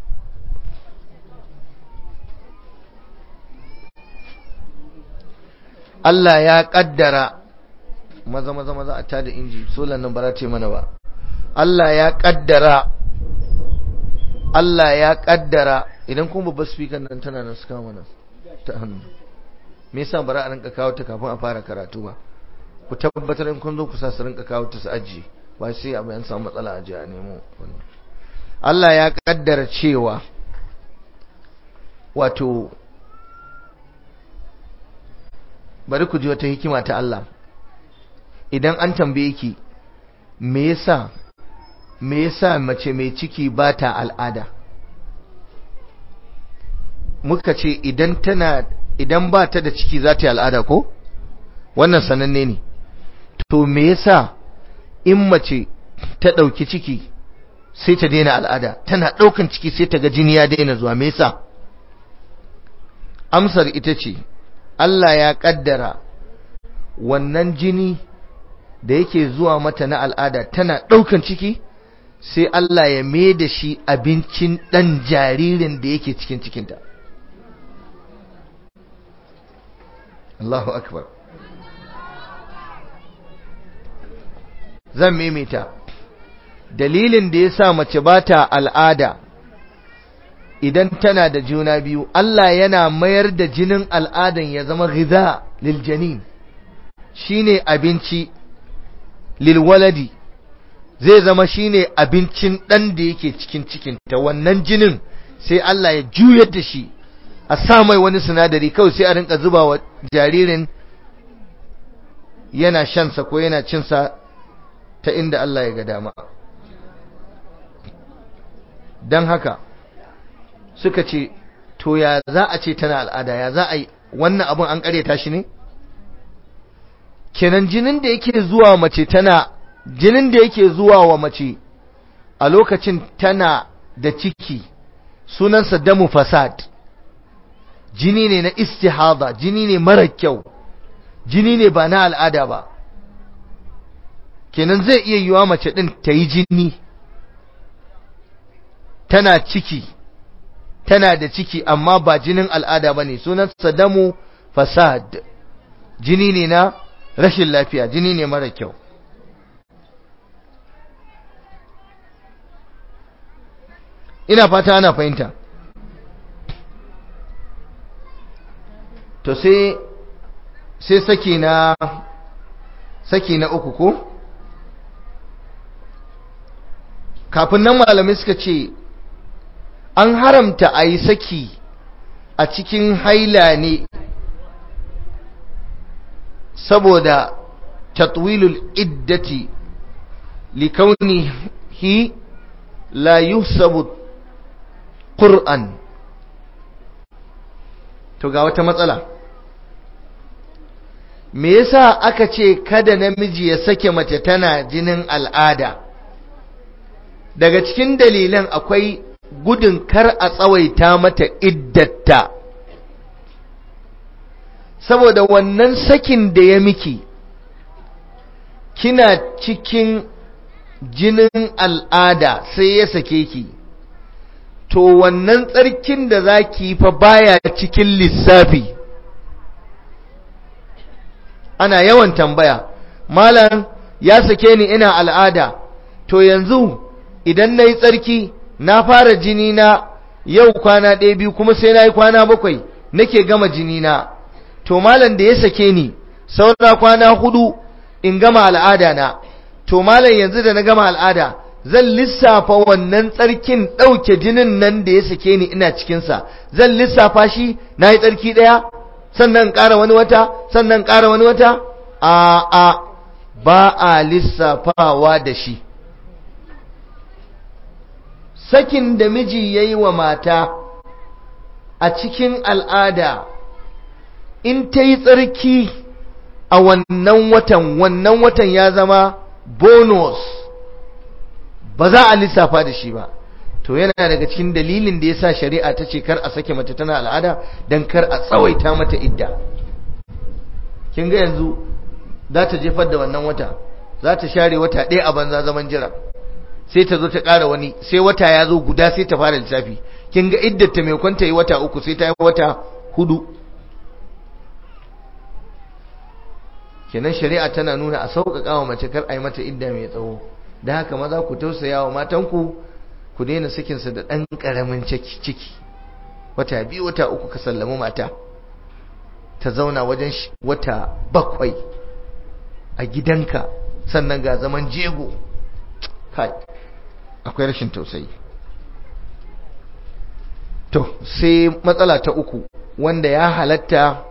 Allah ya kaddara maza maza maza a tada inji solan nan ba za ta mana ba Allah ya kaddara Allah ya kaddara idan kun babbar speaker nan tana nan suka mana ta hannu me yasa bara a rinka kawo ta kafin a fara karatu ba ku tabbatar in kun zo ku sa su rinka kawo ta su ajiye ba sai abu yan samu matsala a ji a nemo Allah ya kaddara cewa wato bari ku ji wata hikima ta Allah idan an tambaye ki me yasa me yasa mace mai ciki ba ta al'ada muka ce idan tana idan ba ta da ciki za ta yi al'ada ko wannan sananne ne to me yasa in mace ta ɗauki ciki sai ta daina al'ada tana ɗaukan ciki sai ta ga jini ya daina zuwa me yasa amsar ita ce Allah ya ƙaddara wannan jini da yake zuwa mata na al'ada tana ɗaukan ciki sai Allah ya mai da shi abincin ɗan jaririn da yake cikin cikinta Allahu akbar zan maimaita dalilin da ya sa mace ba ta al'ada idan tana da juna biyu Allah yana mayar da jinin al'adan ya zama ghiza lil janin shine abinci lil waladi zai zama shine abincin dan da yake cikin cikin ta wannan jinin sai Allah ya juyar da shi a sa mai wani sinadari kawai sai a rinka zuba wa jaririn yana shansa ko yana cinsa ta inda Allah ya ga dama don haka suka ce to ya za a ce tana al'ada ya za a yi wannan abin an karyata shi ne kenan jinin da yake zuwa mace tana jinin da yake zuwa wa mace a lokacin tana da ciki sunansa damu fasad jini ne na istihada jini ne mara kyau jini ne ba na al'ada ba kenan zai iya yiwa mace din ta yi jini tana ciki tana da ciki amma ba jinin al'ada ba ne sunansa damu fasad jini ne na rashin lafiya jini ne mara kyau ina fata ana fahimta to sai sai saki na saki na uku ko kafin nan malamai suka ce an haramta a yi saki a cikin haila ne saboda tatwilul iddati likaunihi la yusabu qur'an to ga wata matsala me yasa aka ce kada namiji ya sake mace tana jinin al'ada daga cikin dalilan akwai gudun kar a tsawaita mata iddata saboda wannan sakin da ya miki kina cikin jinin al'ada sai ya sake ki to wannan tsarkin da za ki fa baya cikin lissafi ana yawan tambaya malam ya sake ni ina al'ada to yanzu idan na yi tsarki na fara jini na yau kwana ɗaya biyu kuma sai na yi kwana bakwai nake gama jini na to malam da ya sake ni saura kwana hudu in gama al'ada na to malam yanzu da na gama al'ada zan lissafa wannan tsarkin ɗauke jinin nan da ya sake ni ina cikinsa zan lissafa shi na yi tsarki ɗaya sannan ƙara wani wata sannan ƙara wani wata a a ba a lissafawa da shi sakin da miji ya yi wa mata a cikin al'ada in ta yi tsarki a wannan watan wannan watan ya zama bonus ba za a lissafa da shi ba to yana daga cikin dalilin da ya sa shari'a ta ce kar a sake mace tana al'ada don kar a tsawaita mata idda kin ga yanzu za ta jefar da wannan wata za ta share wata ɗaya a banza zaman jira sai ta zo ta ƙara wani sai wata ya zo guda sai ta fara lissafi kin ga iddata mai kwanta yi wata uku sai ta yi wata hudu kenan shari'a tana nuna a sauƙaƙa wa mace kar a yi mata idda mai tsawo da haka maza ku tausaya wa matanku ku daina sakinsa da ɗan ƙaramin ciki wata biyu wata uku ka sallami mata ta zauna wajen wata bakwai a gidanka sannan ga zaman jego kai akwai rashin tausayi to sai matsala ta uku wanda ya halatta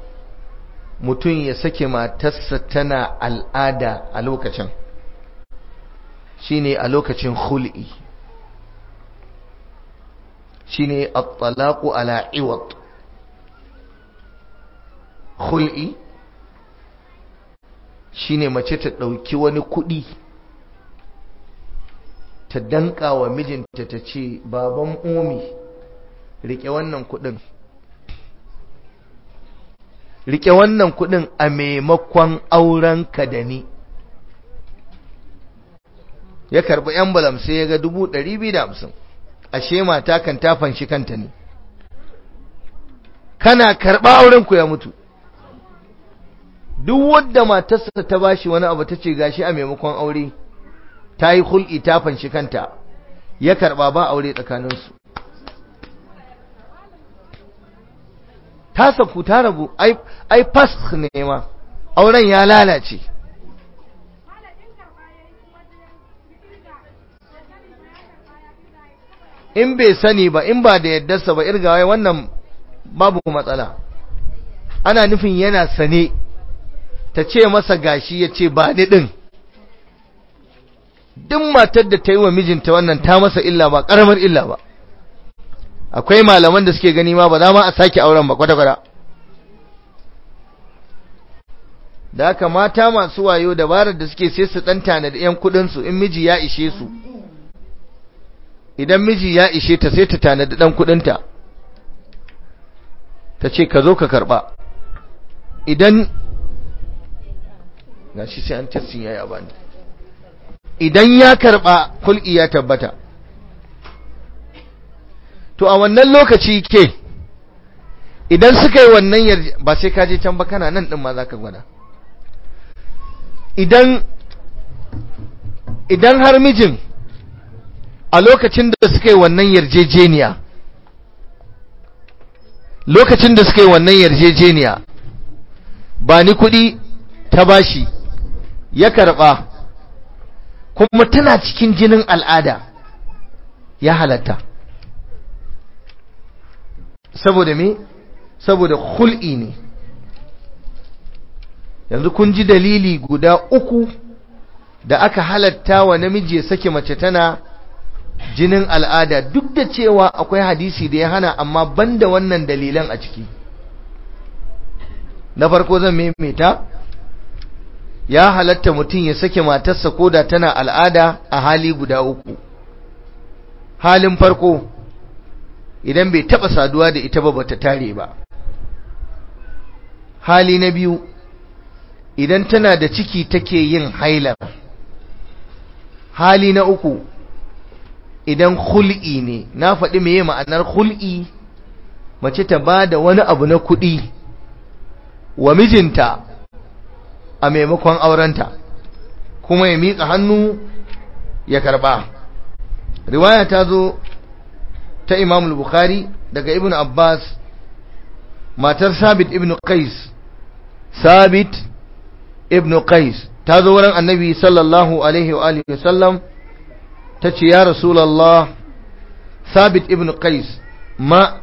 mutum ya sake matarsa tana al'ada a lokacin shine a lokacin khul'i shine at-talaqu ala iwad khul'i shine mace ta dauki wani kudi ta danka wa mijinta ta ce baban omi rike wannan kudin rike wannan kudin a maimakon aurenka da ni ya karbi envelope sai ya ga dubu ɗari biyu da hamsin ashe mata kan ta fanshi kanta ne kana karɓa aurenku ya mutu duk wadda matarsa ta bashi wani abu ta ce gashi a maimakon aure ta yi hul'i ta fanshi kanta ya karɓa ba aure tsakaninsu ta saku ta rabu ai fas ne ma auren ya lalace in bai sani ba in ba da yaddarsa ba irgawa wannan babu matsala ana nufin yana sane ta ce masa gashi ya ce ba ni ɗin duk matar da ta yi wa mijinta wannan ta masa illa ba ƙaramar illa ba akwai malaman da suke gani ma ba za ma a sake auren ba kwata-kwata da haka mata masu wayo dabarar da suke sai su ɗanta da 'yan kuɗinsu in miji ya ishe su idan miji ya ishe ta sai ta tanadi ɗan kuɗinta ta ce ka zo ka karɓa idan ga shi sai an tassin ya yi abani idan ya karɓa kulki ya tabbata to a wannan lokaci ke idan suka yi wannan yarje ba sai ka je can ba kana nan ɗin ma za ka gwada idan idan har mijin a lokacin da suka yi wannan yarjejeniya lokacin da suka yi wannan yarjejeniya ba ni kuɗi ta bashi ya karɓa kuma tana cikin jinin al'ada ya halatta saboda me saboda hul'i ne yanzu kun ji dalili guda uku da aka halatta wa namiji ya sake mace tana jinin al'ada duk da cewa akwai hadisi da ya hana amma banda wannan dalilan a ciki na farko zan maimaita ya halatta mutum ya sake matarsa koda tana al'ada a hali guda uku halin farko idan bai taba saduwa da ita ba bata tare ba hali na biyu idan tana da ciki take yin hailar hali na uku idan hul'i ne na faɗi meye ma'anar hul'i mace ta ba da wani abu na kuɗi wa mijinta a maimakon aurenta kuma ya miƙa hannu ya karɓa riwaya ta zo ta imam bukhari daga ibn abbas matar sabit ibn qais sabit ibn qais ta zo wurin annabi sallallahu alaihi wa alihi wasallam ta ce ya rasulallah sabit ibn qais ma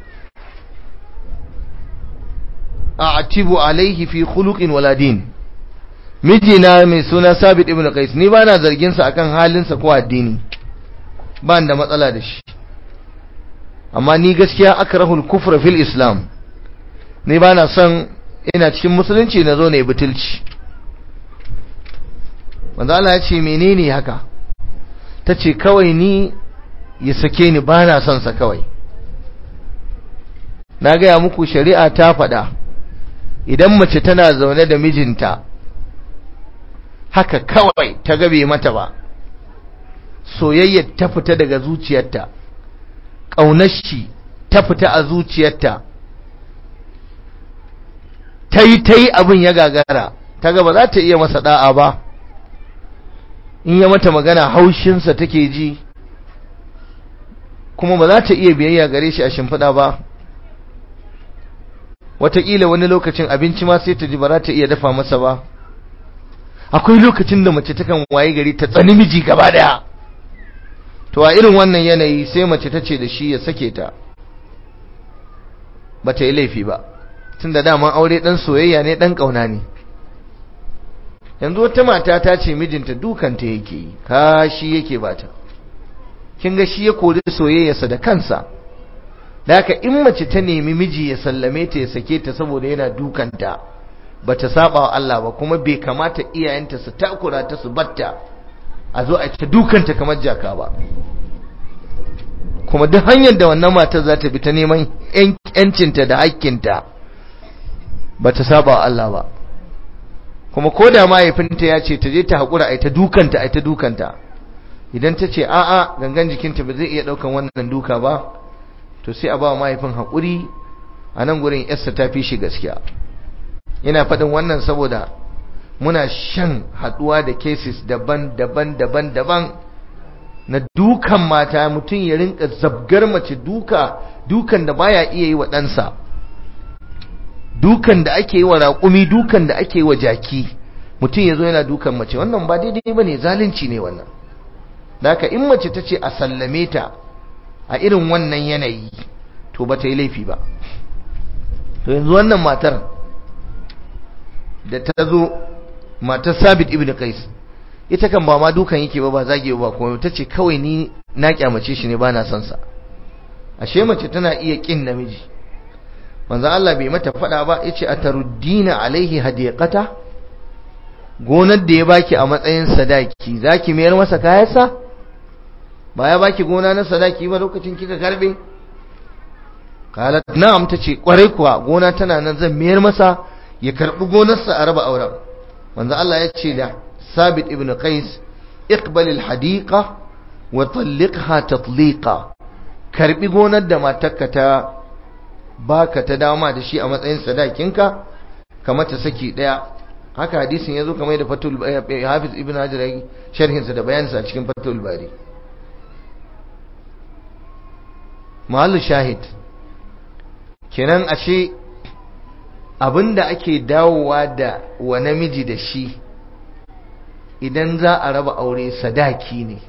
a'tibu alaihi fi khuluqin wala din mijina mai suna sabit ibn qais ni bana zargin sa akan halinsa ko addini ba da matsala da shi amma ni gaskiya akrahul kufra fil islam ni bana son ina cikin musulunci na zo ne butulci wanda Allah ya ce menene haka ta ce kawai ni ya sake ni ba na son sa kawai na gaya muku shari'a ta faɗa idan mace tana zaune da mijinta haka kawai ta gabe mata ba soyayyar ta fita daga zuciyarta ƙaunar shi ta fita a zuciyarta ta yi ta yi abin ya gagara ta gaba za ta iya masa da'a ba in ya mata magana haushinsa take ji kuma ba za ta iya biyayya gare shi a shimfiɗa ba wataƙila wani lokacin abinci ma sai ta ji ba za ta iya dafa masa ba akwai lokacin da mace takan waye gari ta tsani miji gaba daya to a irin wannan yanayi sai mace ta ce da shi ya sake ta ba ta yi laifi ba tun da daman aure ɗan soyayya ne ɗan ƙauna ne yanzu wata mata ta ce mijinta dukanta yake yi kashi yake bata kin ga shi ya kori soyayyarsa da kansa da haka in mace ta nemi miji ya sallame ta ya sake ta saboda yana dukanta bata saba wa Allah ba kuma bai kamata iyayenta su takura ta su batta a zo a ta dukanta kamar jaka ba kuma duk hanyar da wannan matar za ta bi ta neman yancinta da hakkinta bata saba wa Allah ba kuma ko da mahaifinta ya ce ta je ta haƙura a ta dukanta a ta dukanta idan ta ce a'a gangan jikinta ba zai iya ɗaukan wannan duka ba to sai a ba mahaifin haƙuri a nan gurin yarsa ta fi shi gaskiya ina faɗin wannan saboda muna shan haɗuwa da cases daban-daban daban-daban na dukan mata mutum ya rinka zabgar mace duka dukan da baya iya yi wa ɗansa dukan da ake yi wa raƙumi dukan da ake yi wa jaki mutum ya zo yana dukan mace wannan ba daidai ba ne zalunci ne wannan da haka in mace ta ce a sallame ta a irin wannan yanayi to ba ta yi laifi ba to yanzu wannan matar da ta zo matar sabit ibn qais ita kan ba ma dukan yake ba ba zage ba kuma ta ce kawai ni na kyamace shi ne ba na son sa ashe mace tana iya kin namiji manzo Allah bai mata fada ba yace ataruddina alaihi hadiqata gonar da ya baki a matsayin sadaki zaki mayar masa kayansa ba ya baki gona na sadaki ba lokacin kika karbe qalat na'am tace kwarai kuwa gona tana nan zan mayar masa ya karbi gonarsa a raba auren manzo Allah ya ce da Sabit ibn Qais iqbal al-hadiqa wa talliqha tatliqa karbi gonar da matarka ta baka ta dama da shi a matsayin sadakinka kamar ta saki daya haka hadisin yazo kamar da fatul Hafiz ibn Hajar sharhin sa da bayanin sa cikin fatul bari mahallu shahid kenan ashe abinda ake dawowa da wa namiji da shi idan za a raba aure sadaki ne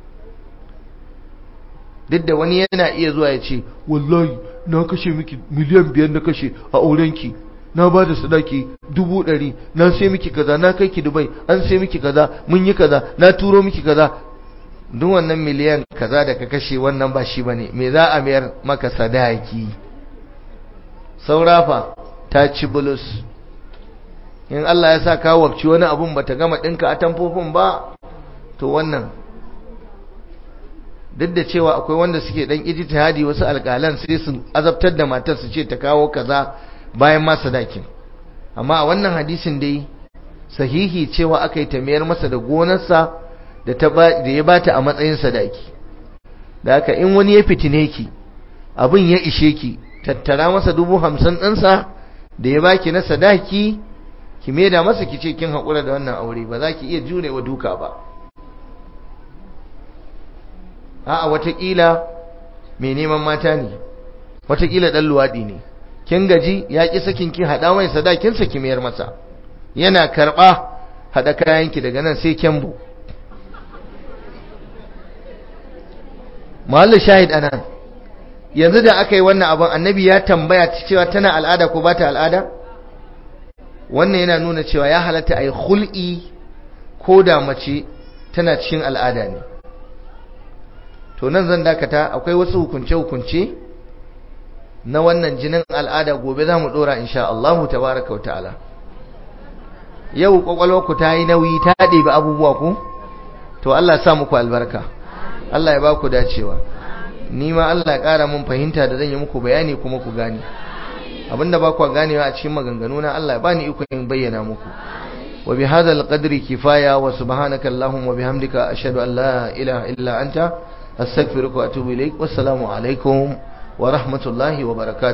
duk da wani yana iya zuwa ya ce wallahi na kashe miki miliyan biyar na kashe a aurenki na ba da sadaki dubu ɗari na sai miki kaza na kai ki dubai an sai miki kaza mun yi kaza na turo miki kaza duk wannan miliyan kaza da ka kashe wannan ba shi bane me za a mayar maka sadaki saurafa ta ci bulus in Allah ya sa ka wakci wani abun bata gama dinka a tamfofin ba to wannan duk da cewa akwai wanda suke dan ijtihadi wasu alƙalan sai su azabtar da matar su ce ta kawo kaza bayan ma sadakin amma a wannan hadisin dai sahihi cewa aka yi tamiyar masa da gonarsa da ta da ya bata a matsayin sadaki da haka in wani ya fitine ki abin ya ishe ki tattara masa dubu hamsin ɗinsa da ya baki na sadaki ki maida masa ki ce kin haƙura da wannan aure ba za ki iya jure wa duka ba a'a watakila mai neman mata ne watakila ɗan luwaɗi ne kin gaji ya ƙi sakin ki haɗa mai sadakinsa ki mayar masa yana karɓa haɗa kayanki daga nan sai kyambo mahallin shahid anan yanzu da aka yi wannan abin annabi ya tambaya cewa tana al'ada ko ba ta al'ada wannan yana nuna cewa ya halatta a yi hul'i ko da mace tana cikin al'ada ne to nan zan dakata akwai wasu hukunce-hukunce na wannan jinin al'ada gobe za mu ɗora insha Allah tabaraka wa ta'ala yau ku ta yi nauyi ta ɗebi abubuwa ku to Allah sa muku albarka Allah ya ba ku dacewa ni ma Allah ya ƙara mun fahimta da zan yi muku bayani kuma ku gane abinda ba ku ganewa a cikin maganganu na Allah ya bani iko in bayyana muku wa bi hadzal qadri kifaya wa subhanaka allahumma wa bihamdika ashhadu an la ilaha illa anta astaghfiruka wa atubu ilaik wassalamu alaikum wa rahmatullahi wa barakatuh